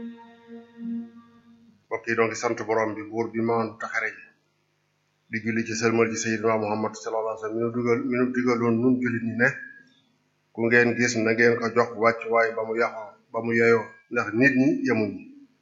mbokk yi donc sant borom bi buur bi maandu taxare ji di julli ci sëlmal ci sayyidina muhammad sallallahu alayhi wasallam mi nu dugal mi nu digaloon nun jullit ñi ne ku ngeen gis na ngeen ko jox wàcc waay ba mu yàqoo ba mu yeyoo ndax nit ñi yemuñ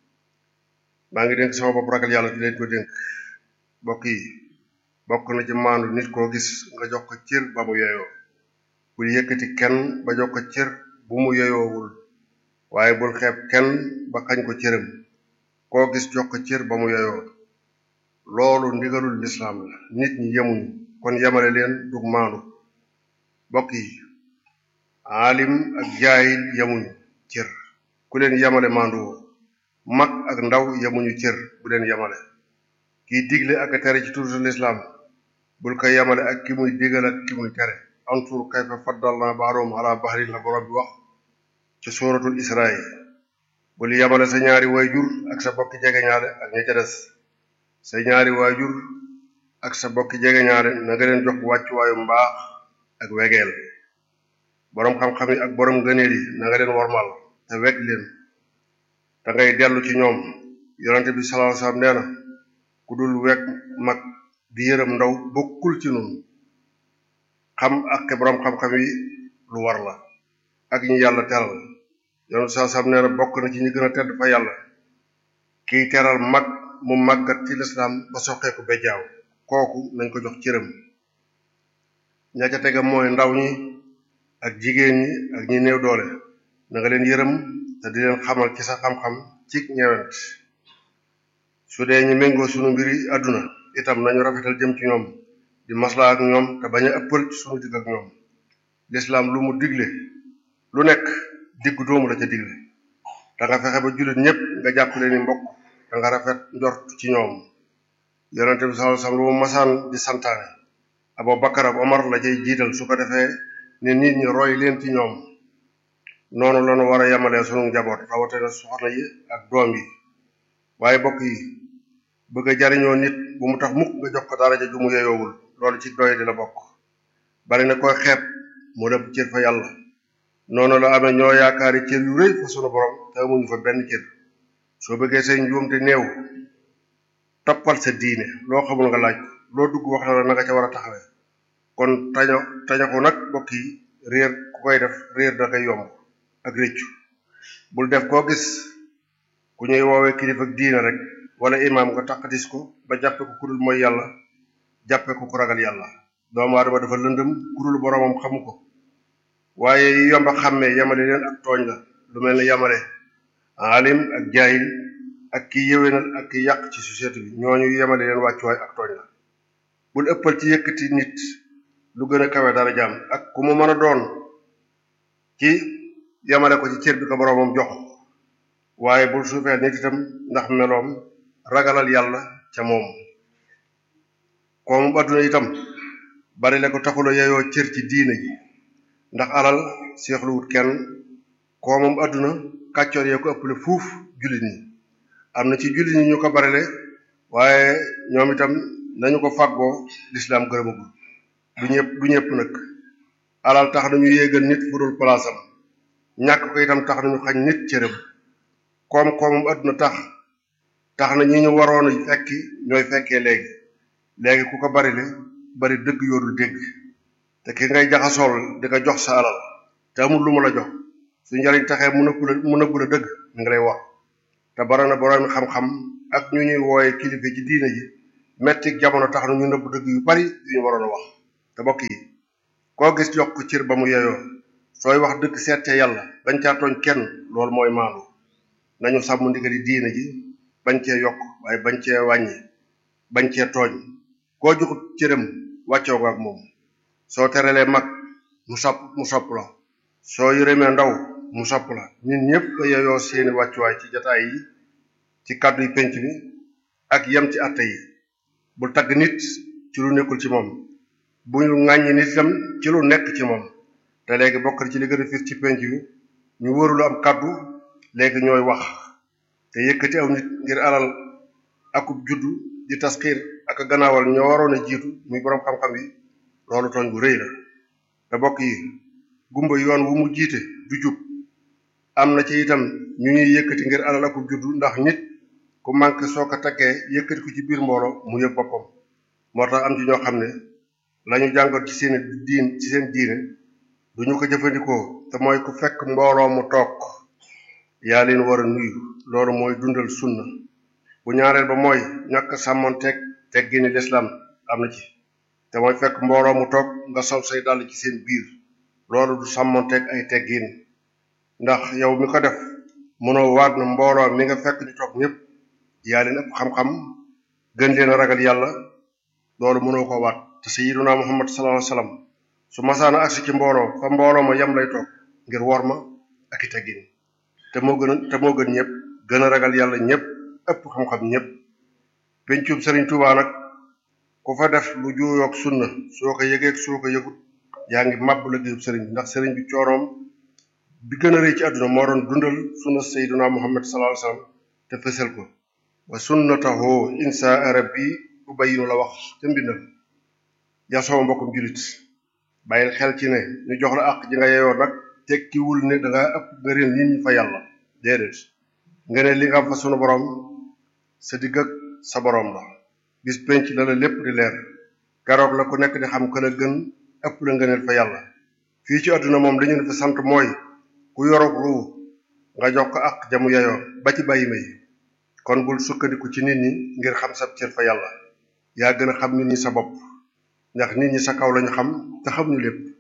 maa ngi dénk sama bopp ragal yàlla di leen ko dénk mbokk yi bokk na ci maandu nit koo gis nga jox ko cër ba mu yeyoo bul yëkkati kenn ba jox ko cër bu mu yeyoowul waaye bul xeeb kenn ba xañ ko cëram koo gis jox ko cër ba mu yeyoo loolu ndigalul lislaam la nit ñi yemuñu kon yemale leen dug maandu bokk yi aalim ak jaayil yemuñu cër ku leen yemale maanduwoo mag ak ndaw yemuñu cër bu leen yemale kiy digle ak a tere ci turu lislaam bul ko yemale ak ki muy digal ak ki muy tere ansur kayfa faddalna ba'dahum ala ba'din la borom bi wax ci suratul israa bul yemale sa ñaari waajur ak sa bokki jegeñaale ak ña ca des sa ñaari waajur ak sa bokki jegeñaale na nga leen jox wàccuwaayu mbaax ak wegeel boroom xam-xam yi ak boroom ngëneel yi na nga leen wormal te weg leen te ngay dellu ci ñoom yonente bi sallallahu alayhi wasallam nee na ku dul weg mag di yërëm ndaw bokkul ci nun xam ak boroom xam-xam yi lu war la ak ñi yàlla teral yonente sallallahu alayhi wasallam nee na bokk na ci ñi gën a tedd fa yàlla kiy teral mag mu màggat ci lislaam ba soqeeku bejjaaw kooku nañ ko jox cëram ña ca tega mooy ndaw ñi ak jigéen ñi ak ñi néew doole na nga leen yërëm te di leen xamal ci sa xam-xam ci ñewent su dee ñu méngoo sunu mbiri àdduna itam nañu rafetal jëm ci ñoom di maslaa ak ñoom te bañ a ëppal ci sunu digg ak ñoom lislaam lu mu digle lu nekk diggu doomu la ca digle da nga fexe ba jullit ñépp nga jàpp leen ni mbokk da nga rafet njort ci ñoom yonente bi sallallahu alayhi wasallam lu mu masaan di santaane Abu Bakar ak Omar la cay jiital su ko defee ne nit ñi roy leen ci ñoom noonu lañu war a yemalee sunu njaboot rawatina soxna yi ak doom yi waaye bokk yi bëgg a jariñoo nit bu mu tax mukk nga jox ko daraja ju mu yeyoowul loolu ci doy di la bokk bari na koy xeeb mu lépp cër fa yàlla noonu la amee ñoo yaakaari cër yu rëy fa sunu borom te amuñu fa benn cër soo bëggee say njuumte néew toppal sa diine loo xamul nga laaj loo dugg wax na la naka ca war a taxawee kon taño tañaxu nag bokk yi réer ku koy def réer da koy yomb ak réccu bul def koo gis ku ñuy woowee kilifa ak diine rek wala imaam nga taqatis ko ba jàppe ko kudul mooy yàlla jàppe ko ku ragal yàlla doomu aadama dafa lëndëm kudul boromam xamu ko waaye yi yomba xàmmee yamale leen ak tooñ la lu mel ne yamale alim ak jaayil ak ki yéwénal ak ki yàq ci société bi ñooñu yemale leen wàccuwaay ak tooñ la bul ëppal ci yëkkati nit lu gën a kawe dara jaam ak ku mu mën a doon ci yemale ko ci cër bi ko boroomam jox waaye bul suufeel nit itam ndax meloom ragalal yàlla ca moom koomu adduna itam bari la ko taxula yeyoo cër ci diine ji ndax alal seexluwut kenn koomam adduna kàccoor yee ko ëppale fuuf jullit ñi am na ci jullit ñi ñu ko barile waaye ñoom itam nañu ko fàggoo lislaam gërëmagul du ñëpp du ñëpp nag alal tax nañu yéegal nit fu dul palaasam ñàkk ko itam tax nañu xañ nit cërëm koom-koomam adduna tax tax na ñi ñu waroon a fekki ñooy fekkee léegi léegi ku ko barile bari dëgg yoodul dégg te ki ngay jaxasool di ko jox sa alal te amul lu mu la jox su njariñ taxee mu nëbbu la mu nëbbu la dëgg mi ngi lay wax te bara na borom xam-xam ak ñu ñuy wooye kilifa ci diine ji metti jamono tax na ñu nëbb dëgg yu bari yu ñu waroon a wax te bokk yi koo gis jox ko cër ba mu yeyoo sooy wax dëgg seete yàlla bañ caa tooñ kenn loolu mooy maandu nañu sàmm ndigali diine ji bañ cee yokk waaye bañ cee wàññi bañ cee tooñ koo joxut cëram wàccoo nga ak moom soo terelee mag mu sopp mu sopp la soo yërëmee ndaw mu sopp la ñun ñëpp a yeyoo seeni wàccuwaay ci jataay yi ci kàddu yi penc mi ak yem ci àtte yi bul tagg nit ci lu nekkul ci moom bu ñu ŋàññi nit itam ci lu nekk ci moom te léegi bokk ci li gën a fis ci penc mi ñu wërulu am kàddu léegi ñooy wax te yëkkati aw nit ngir alal akub juddu di tasxiir ak gannaawal ñoo waroon a jiitu muy boroom xam-xam yi loolu tooñ bu rëy la te bokk yi gumba yoon wu mu jiite du jub am na ci itam ñu ñuy yëkkati ngir alal ak juddu ndax nit ku manqué soo ko taggee yëkkati ko ci biir mbooloo mu yëg boppam moo tax am ci ñoo xam ne lañu jàngoon ci seen diin ci seen diine duñu ko jëfandikoo te mooy ku fekk mbooloo mu toog yaa leen war a nuyu loolu mooy dundal sunna bu ñaareel ba mooy ñàkk sàmmonteeg teggini lislaam am na ci te mooy fekk mbooloo mu toog nga sol say dàll ci seen biir loolu du sàmmonteeg ay teggin ndax yow mi ko def mënoo waat na mbooloo mi nga fekk di toog ñëpp yaa leen ëpp xam-xam gën leen a ragal yàlla loolu mënoo ko waat te sayyiduna muhammad sallallahu alayhi wasallam su masaana agsi ci mbooloo fa mbooloo ma yem lay toog ngir wor ma ak i teggin te moo gën a te moo gën ñëpp gën a ragal yàlla ñëpp ëpp xam-xam ñëpp pencum sëriñ Tuubaa nag ku fa def lu juuyoog sunna soo ko yëgeeg soo ko yëgut yaa ngi màbb liggéeyub sëriñ bi ndax sëriñ bi cooroom bi gën a rëy ci àdduna moo doon dundal sunna sayyiduna muhammad sallallahu alayhi wasallam te fësal ko wa sunnatahu insa rabbi ubayinu la wax ca mbindal yaa sama mbokkum julit bàyyil xel ci ne ñu jox la àq ji nga yeyoo nag tekkiwul ne danga ëpp nga réel nit ñi fa yàlla déedéet nga ne li nga am fa sunu borom sa digg ak sa borom la bis penc la la lépp di leer keroog la ku nekk di xam ka la gën ëpp la ngëneel fa yàlla fii ci àdduna moom li ñu fi sant mooy ku yorog ruu nga jox ko àq jamu yeyoo ba ci bàyyi may kon bul sukkandiku ci nit ñi ngir xam sa cër fa yàlla yaa gën a xam nit ñi sa bopp ndax nit ñi sa kaw lañu xam te xam ñu lépp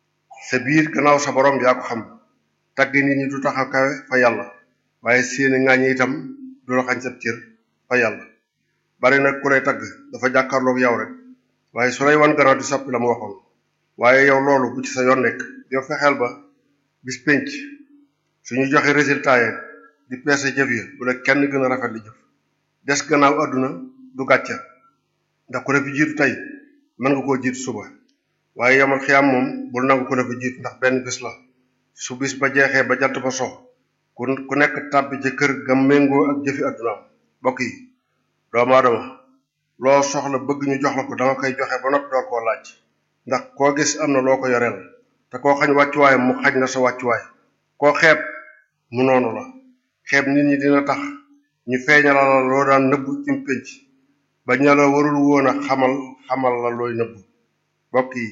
sa biir gannaaw sa borom yaa ko xam tagg nit ñi du tax a kawe fa yàlla waaye seeni ŋaañi itam du la xañ sa cër fa yàlla bari nag ku lay tagg dafa jàkkaarloog yow rek waaye su lay wan gannaaw di soppi la mu waxoon waaye yow loolu bu ci sa yoon nekk yow fexeel ba bis pénc suñu joxe résultat yi di peese jëf yi bu la kenn gën a rafet li jëf des gannaaw àdduna du gàcca ndax ku ne fi jiitu tey mën nga koo jiitu suba waaye yamal xiyaam moom bul nangu ku ne fi jiitu ndax benn bis la su bis ba jeexee ba jant ba sox ku ku nekk tàbbi ci kër ga méngoo ak jëfi àddunaam mbokk yi doomu aadama loo soxla bëgg ñu jox la ko danga koy joxe ba noppi door koo laaj ndax koo gis am na loo ko yoreel te koo xañ wàccuwaayam mu xañ na sa wàccuwaay koo xeeb mu noonu la xeeb nit ñi dina tax ñu feeñala la loo daan nëbb ci pénc ba ña la warul woon a xamal xamal la looy nëbb mbokk yi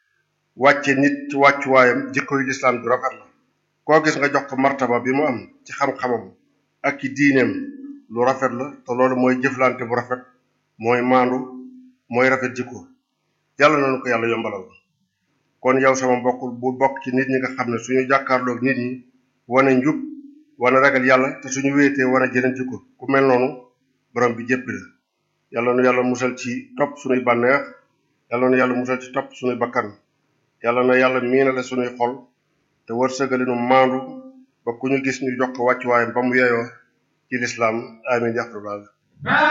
wàcce nit ci wàccuwaayam jikkoy lislaam ju rafet la koo gis nga jox ko martaba bi mu am ci xam-xamam ak ci diineem lu rafet la te loolu mooy jëflante bu rafet mooy maandu mooy rafet jikko yàlla nañu ko yàlla yombalal kon yow sama mbokk bu bokk ci nit ñi nga xam ne suñu jàkkaarloog nit ñi wane njub wane ragal yàlla te suñu wéetee wane jëneen jikko ku mel noonu borom bi jéppi la yàlla nu yàlla musal ci topp suñuy bànneex yàlla nu yàlla musal ci topp suñuy bakkan yàlla na yàlla miinale suñuy xol te wërsëgali nu maandu ba ku ñu gis ñu jox ko wàccuwaayam ba mu yeyoo ci lislaam amin yaxrulaal